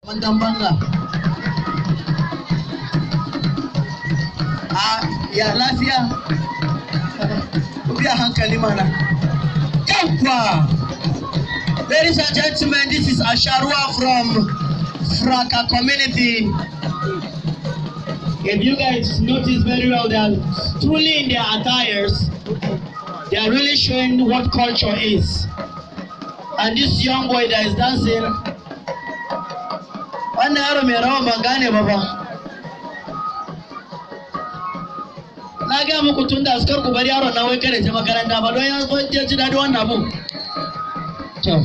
Mantan banga. A ya lafiya? Ku biya hankali mana. Yawwa! Ladies and gentlemen, this is Asharua from Fraka community. If you guys notice very well, they are truly in their attires. They are really showing what culture is. And this young boy that is dancing, wannan yaro mai rawan ban gane ba fa. Na gaya muku tun da askar ku bari yaro na wai kada je makaranta ba don ya ji daɗi wannan abu. To.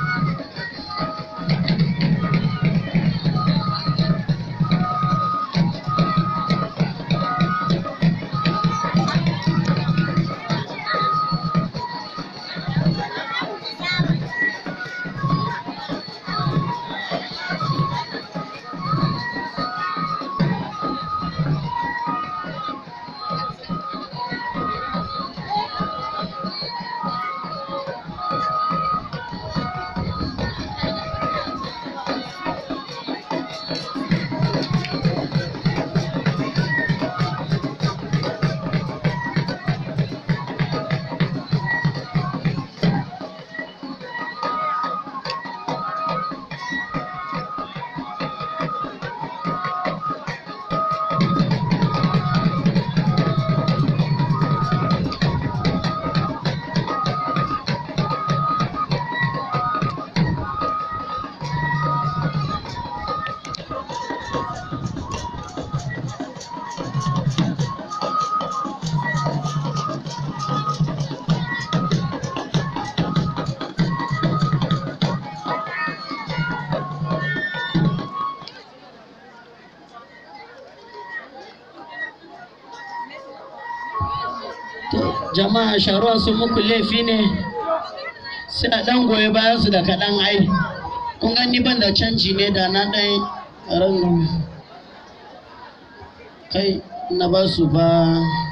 jama'a sharuwa sun muku laifi ne sai a ɗan goyi bayan su da kaɗan ai kun gani ban da canji ne da na ɗan ran kai na ba su ba